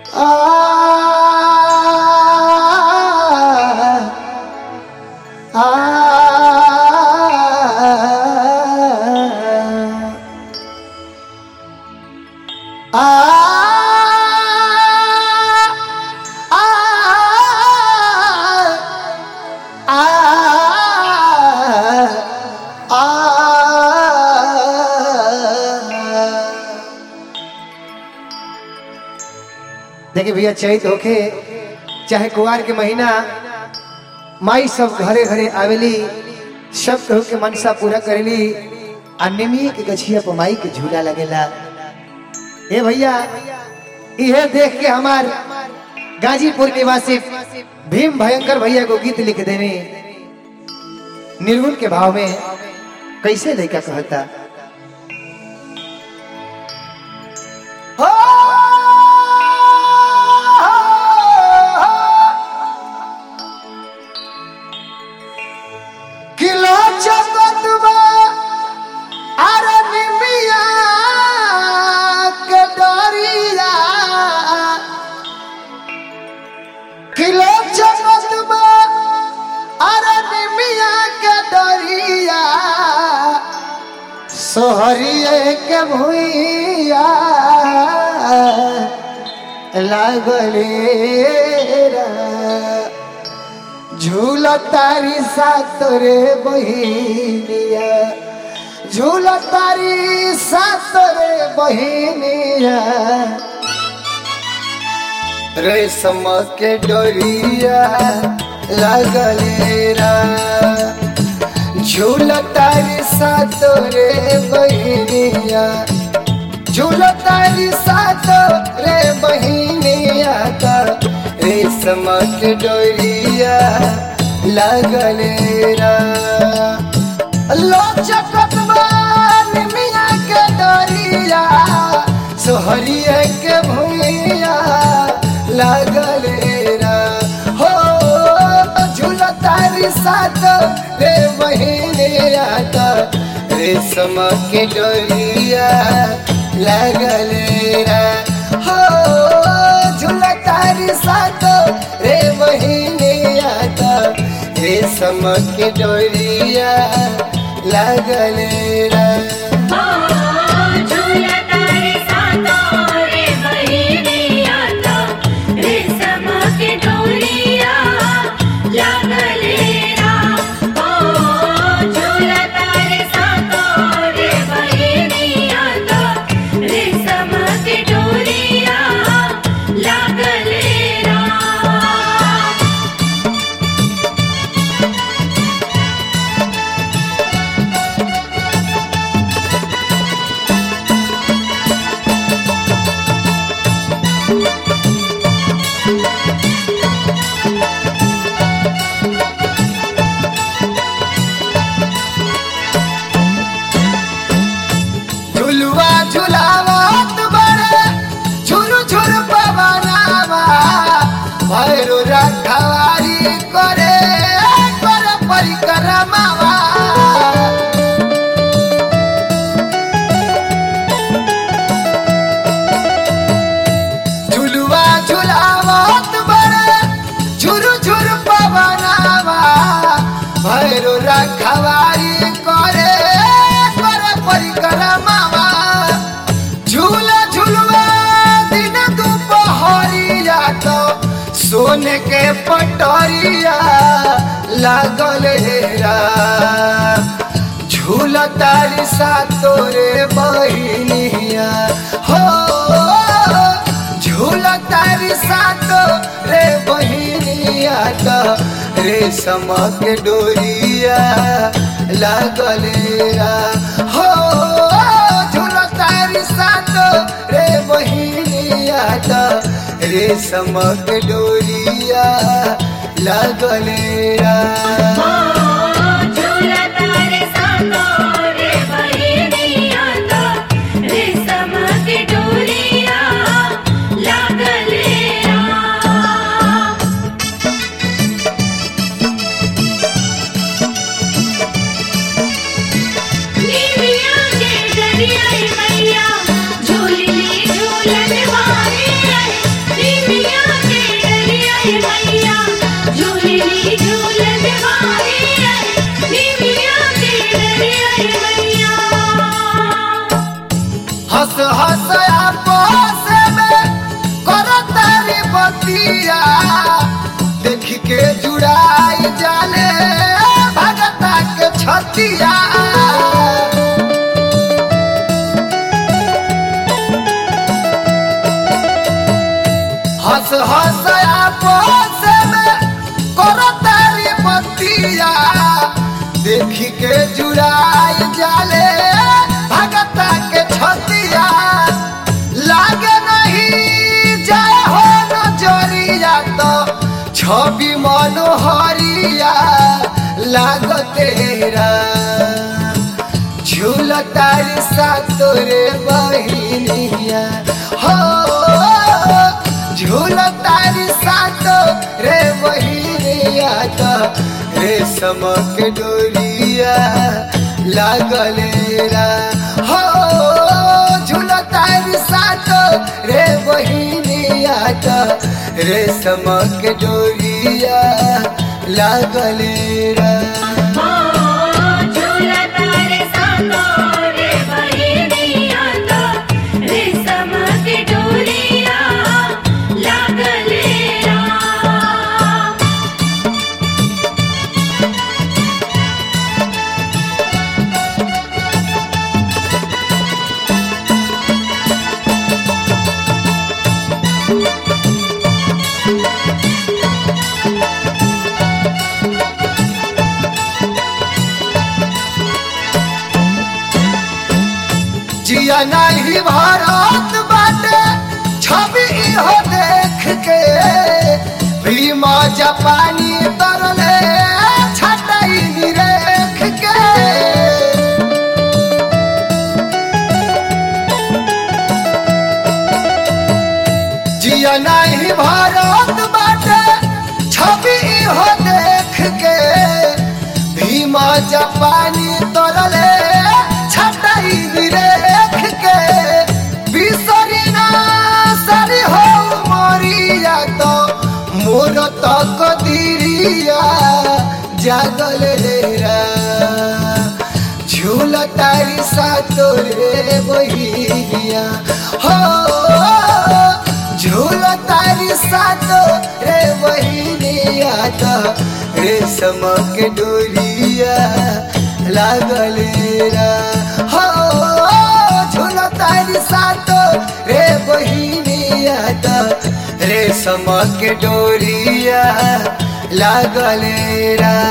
देखिए भैया चैत होके चाहे कुआर के महीना माई सब घरे घरे आवेली सब केहू के मनसा पूरा करेली आ निमिये के गछिया पर माई के झूला लगेला ए भैया इहे देख के हमार गाजीपुर निवासी भीम भयंकर भैया को गीत लिख देने निर्गुण के भाव में कैसे लड़का कहता किलो चकतवा अरे निमिया के डरिया किलो चकतवा अरे निमिया के डरिया सोहरिए के भुइया लागले रा झूला तारी सातरे बहिनिया झूला तारी सातरे बहिनिया रेशम के डोरिया लगले रा झूला तारी सातरे बहिनिया झूला तारी सातरे बहिनिया का रेशम के डोरिया लगले रा लोचकत मिया के डोरिया सोहरिया के भुइया लगले रा हो झूलतारी साथ रे बहिनिया का रेशम के डोरिया लगले रा हो झूलतारी साथ रे बहिनिया का रेशम के डोरिया लगले रा झूला तारे सातो रे बहिनिया तो रेशम के डोरिया लागले रा ओ झूला तारे सातो रे बहिनिया तो रेशम के डोरिया लागले रा झुलुआ झुलावत बड़े झुरु झुरु पवनावा भैरो रखवारी करे कर परिक्रमावा झुलुआ झुलावत बड़े झुरु झुरु पवनावा भैरो रखवारी करे कर परिक्रमावा झूला झुलवा दिन दुपहरिया तो सोने के पटरिया लागल हेरा झूला तारी सा तोरे बहिनिया हो झूला तारी सा तोरे बहिनिया तो रेशम के डोरिया लागल रा हो झूला तारी सा तोरे बहिनिया तो रेशम के डोरिया लागल रा झूला तारे सातो रे बहिनिया तो रेशम के डोरिया लागले रा निमिया के डरिया मैया झूली झूलन वाली निमिया हंस हंस आपस में करतारी बतिया देख के जुड़ाई जाले भगता के छतिया हंस हंस आपस में करतारी बतिया देख के जुड़ाई जाले भगता के छतिया लागे नहीं जाए हो नजरिया तो छवि मनोहरिया लागतेरा झूलतारी सा तोरे बहिनिया हो झूलतारी सा रे बहिनिया तो रेशम के डोरिया लागलेरा हो झूलतारी सा रे बहिनिया तो रेशम के डोरिया लागलेरा ओ झूला तारे सातो रे बहिनिया तो रेशम के डोरिया लागले राम जिया नहीं भारत बाटे छवि हो देख के भीमा जापानी तरले छटाई निरेख के जिया नहीं भारत बाटे छवि हो देख के भीमा जापानी तरले छटाई निरेख के बिसरी ना सरी हो मरिया तो मोर तक दिरिया जागल रा झूल तारी सा तोरे बहिया हो झूल तारी सा तोरे बहिनिया तो रेशम के डोरिया लागल रा हो झूल तारी सा रे बहिनिया तो रेशम के डोरिया लागल रा